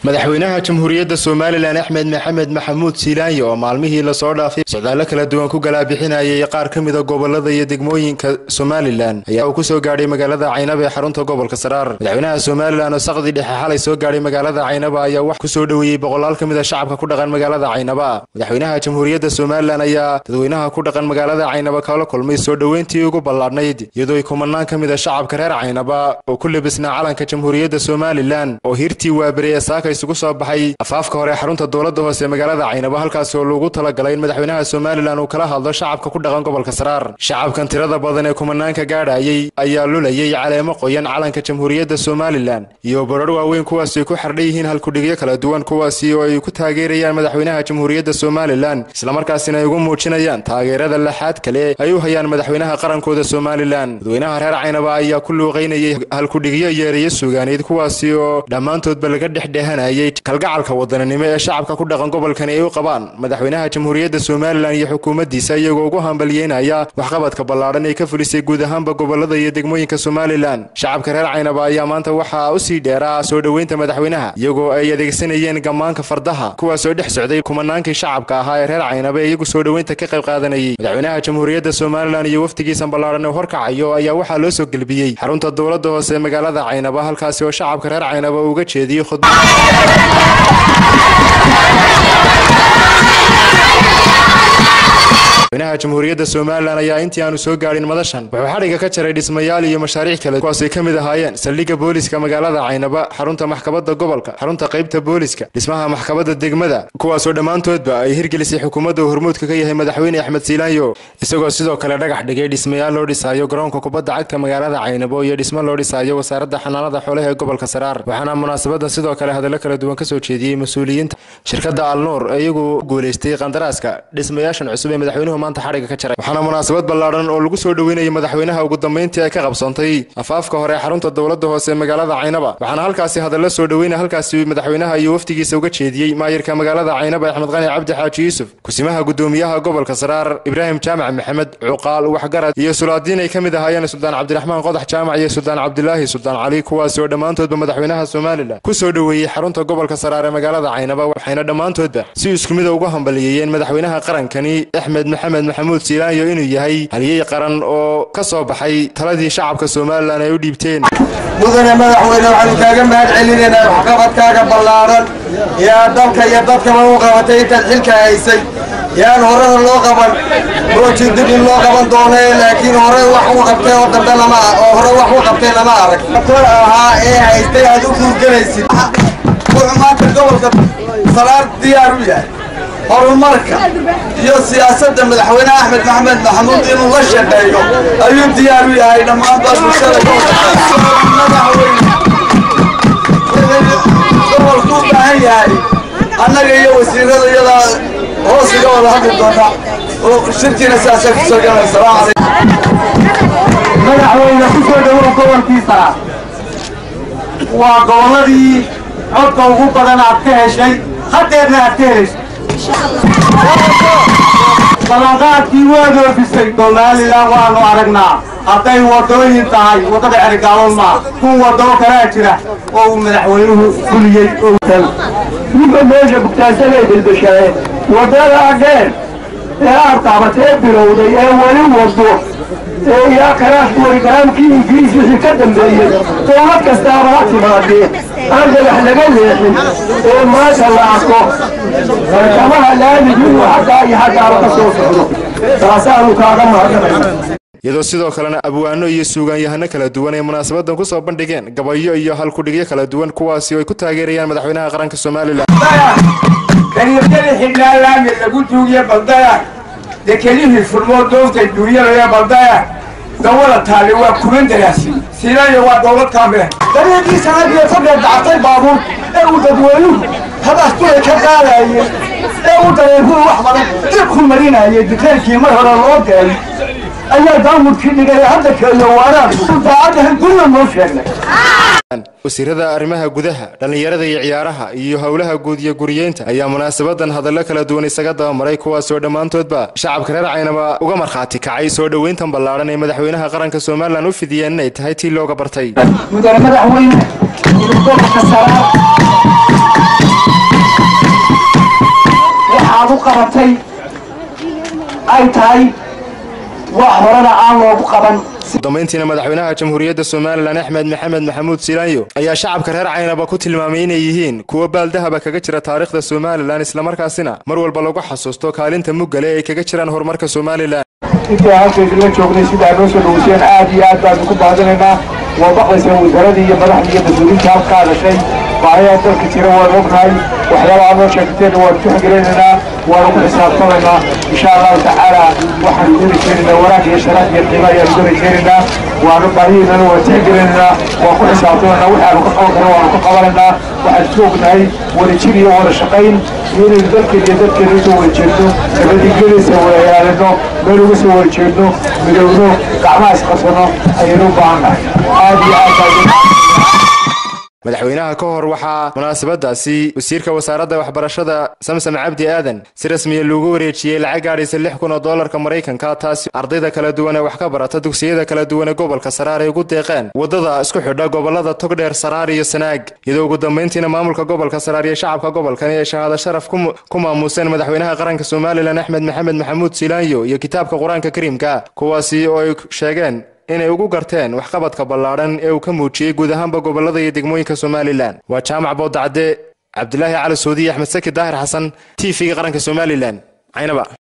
madaxweynaha jamhuuriyadda somalilan axmed maxamed maxamuud siilaanyo oo maalmihii lasoo dhaafay socdaallo kala duwan ku galaabixinayay qaar ka mida gobolada iyo degmooyinka somalilan ayaa uu kusoo gaadhay magaalada caynaba ee xarunta gobolka saraar madaxweynaha somalilan oo saqdii dhexe xalay soo gaadhay magaalada caynaba ayaa wax kusoo dhoweeyey boqolaal ka mida shacabka ku dhaqan magaalada caynaba madaxweynaha jamhuuriyadda somalilan ayaa dadweynaha ku dhaqan magaalada caynaba kala kulmay soo dhoweyntii ugu ballaadhnayd iyadoo ay kumanaan ka mida shacabka reer caynaba oo ku lebisnaa calanka jamhuuriyadda somalilan oo hirtii waaberi ee saaka isugu soo baxay afaafka hore xarunta dowladda hoose magaalada caynabo halkaasi oo loogu talagalay in madaxweynaha somalilan uu kala hadlo shacabka ku dhaqan gobolka saraar shacabkan tirada badan ee kumanaanka gaadhayay ayaa lulayay caleemo qoyan calanka jamhuuriyadda somalilan iyo barar waaweyn kuwaasi ay ku xardhan yihiin halkudhigyo kala duwan kuwaasi oo ay ku taageerayaan madaxweynaha jamhuuriyadda somalilan islamarkaasina ay ugu muujinayaan taageerada laxaad kale ay u hayaan madaxweynaha qarankooda somalilan dadweynaha reer caynaba ayaa ku luuqaynayay halkudhigyo iyo ereyo suugaaneed kuwaasi oo dhammaantoodba laga dhexdhehanayay kalgacalka wadaninimo ee shacabka ku dhaqan gobolkani ay u qabaan madaxweynaha jamhuuriyadda somalilan iyo xukuumaddiisa iyagoo ugu hambalyeynaya waxqabadka ballaadhan ee ka fulisay guud ahaanba gobolada iyo degmooyinka somalilan shacabka reer caynaba ayaa maanta waxaa u sii dheeraa soo dhoweynta madaxweynaha iyagoo ay adeegsanayeen gammaanka fardaha kuwaasoo dhex socday kumanaankii shacabka ahaa ee reer caynaba ee iyagu soo dhoweynta ka qayb qaadanayay madaxweynaha jamhuuriyadda somalilan iyo wafdigiisan ballaadhan ee horkacayo ayaa waxaa loo soo gelbiyey xarunta dowladda hoose ee magaalada caynaba halkaasi oo shacabka reer caynaba uga jeediyey khudba madaxweynaha jamhuuriyadda somalilan ayaa intii aanu soo gaadhin madashan wuxuu xadhigga ka jaray dhismayaal iyo mashaariic kale kuwaasay ka mid ahaayeen saldhigga booliska magaalada caynaba xarunta maxkamadda gobolka xarunta qaybta booliska dhismaha maxkamadda degmada kuwaasoo dhammaantoodba ay hirgelisay xukuumadda uu hormuudka ka yahay madaxweyne axmed siilaanyo isagoo sidoo kale dhagax dhigay dhismayaal loo dhisaayo garoonka kubadda cagta magaalada caynabo iyo dhismo loo dhisaayo wasaaradda xanaanada xoolaha ee gobolka saraar waxaana munaasabadan sidoo kale hadallo kala duwan kasoo jeediyey mas-uuliyiinta shirkadda alnuur ee iyagu guulaystay qandaraaska dhismayaashan cusub ee madaxweynuhu maanta xadhigga ka jaray waxaana munaasabad ballaadhan oo lagu soo dhoweynayay madaxweynaha ugu dambeyntii ay ka qabsoontay afaafka hore xarunta dowladda hoose ee magaalada caynaba waxaana halkaasi hadallo soo dhoweynaya halkaasi madaxweynaha iyo wafdigiisa uga jeediyey maayirka magaalada caynaba axmed qani cabdi xaaji yuusuf kusimaha gudoomiyaha gobolka saraar ibraahim jaamac maxamed cuqaal waxgarad iyo sulaadiin ay ka mid ahaayeen suldaan cabdiraxmaan qodax jaamac iyo suldaan cabdilaahi suldaan cali kuwaasi oo dhammaantoodba madaxweynaha somalilan ku soo dhoweeyey xarunta gobolka saraar ee magaalada caynaba waxayna dhammaantoodba si isku mida uga hambaliyeeyeen madaxweynaha qarankani axmed maxamed maxamuud siilaanyo inuu yahay haliyey qaran oo ka soo baxay taladii shacabka somalilan ay u dhiibteen mudane madaxweyne waxaanu kaaga mahad celinaynaa waxqabadkaaga ballaadhan yaa dalka iyo dadkaba u qabatay intaad xilka haysay yaan horena loo qaban mooji dib in loo qaban doonee laakiin hore wax u qabtay oo dambe lama oo hore wax u qabtay lama arag kor ahaa ee haystay aad u guurgelaysid wuxuu maanta gobolka salaar diyaar u yahay horumarka iyo siyaasadda madaxweyne axmed maxamed maxamuud inuu la shaqeeyo ayuu diyaar u yahay dhammaanba bulshada gobolku u baahan yahay annaga iyo wasiirada iyadaa hoos iga wada hadli doona oo shirkiina sidaasay kusoo galay salaamu calaykum madaxweyne ku soo dhowow gobolkiisa waa gobolladii codka ugu badan aad ka heshay hadeerna aad ka heshay ballanqaadkii waad oofisay somalilan waanu aragnaa hadday waddooyin tahay waddada cerigaalon maa kun wadoo kalaa jira oo uu madaxweynuhu fuliyey ninka meesha bugtaansanay bilbishadeen waddada dheer ee aad taabatee bilowday ee weli waddo ee ilaa karaash warigaraamkii ingiriis wixii ka dambeeyey dowlad kastaaba ha timaadee aan dhagax laga leexin ee maanta la arko barkamaha laamigi inuu xaggaa iyo xaggaaba ka soo socdo taasaanu kaaga mahadnaqayna iyadoo sidoo kalena abwaano iyo suugaanyahano kala duwan ay munaasabadan ku soo bandhigeen gabayo iyo halkudhigyo kala duwan kuwaasi oo ay ku taageerayaan madaxweynaha qaranka somalilan kaliirkada xidhnaa laami lagu duugiye baldaya dekelihii furmoo doonta duunyalaya baldaya dawada taali waa kuman daraasi siinayo waa dowlad kaamile dariiqii sanadiyo fadhiya dacatay baabuur ee uu dadweynuhu habaas dulay ka qaadayey ee uu dareerkuhu wax badan dib ku marinayay dikeelkii mar hore loo deelay ayaa daamudkii dhigay hadda keeyo waaraanku daacaddahan gurna noo sheegnay wasiirada arrimaha gudaha dhallinyarada iyo ciyaaraha iyo howlaha guud iyo guriyeynta ayaa munaasabadan hadallo kala duwan isaga dabamaray kuwaasoo dhammaantoodba shacabka reer caynaba uga markhaati kacay soo dhoweyntan ballaadhan ee madaxweynaha qaranka somalilan u fidiyeen inay tahay tii looga bartay mudane madaxweyne gobolka saraar qabatay ay tahay wax horena aan loogu qaban udambayntiina madaxweynaha jamhuuriyadda somalilan axmed maxamed maxamuud silaanyo ayaa shacabka reer caynaba ku tilmaamay inay yihiin kuwo baaldahaba kaga jira taariikhda somalilan islamarkaasina mar walba lagu xasuusto kaalinta muggale ay kaga jiraan horumarka somalilan intii halkaydinla joognay sidaa noo soo dhaweyseen aad iyo aad baanu ku baadinaynaa waa maqlayseen wasaaradii iyo madaxdii iyo mas-uuliyiinta halka hadashay baahayaa dalka jira waan ognahay waxyaabaha noo sheegteen waanu tuxgelinaynaa waanu ku xisaabtamaynaa insha allahu tacaala waxaanu ku rajeynaynaa wanaag iyo sharaaf iyo qiimo ayaanu ku rajeynaynaa waanu baahihiinana waan tixgelinaynaa waan ku xisaabtamaynaa waxaanu ka qaban karo waanu ka qabanaynaa waxaan isku ognahay wadajir iyo wada shaqayn iyo inaynu dalkeena iyo dadkeena usoo wada jeedno nabadgelyadiisa wada ilaalino meel uga soo wada jeedno midowno gacmaha isqabsano ayaynu u baahannahay aad iyo aad baa madaxweynaha ka hor waxaa munaasabadaasi wasiirka wasaaradda waxbarashada samsam cabdi aadan si rasmiya loogu wareejiyey lacag gaadhaysa lix kun oo doolarka maraykanka taasi ardayda kala duwan ee wax ka barata dugsiyada kala duwan ee gobolka saraar ay ugu deeqeen waddada isku xidha gobolada togdheer saraar iyo sanaag iyadoo ugu dambayntiina maamulka gobolka saraar iyo shacabka gobolkani ay shahaado sharaf ku maamuuseen madaxweynaha qaranka somalilan axmed maxamed maxamuud silaanyo iyo kitaabka qur-aanka kariimka kuwaasi oo ay sheegeen inay ugu garteen waxqabadka ballaadhan ee uu ka muujiyey guud ahaanba gobolada iyo degmooyinka somalilan waa jaamac boodacade cabdilaahi cali soodiye axmed saki daahir xasan t v-ga qaranka somalilan caynaba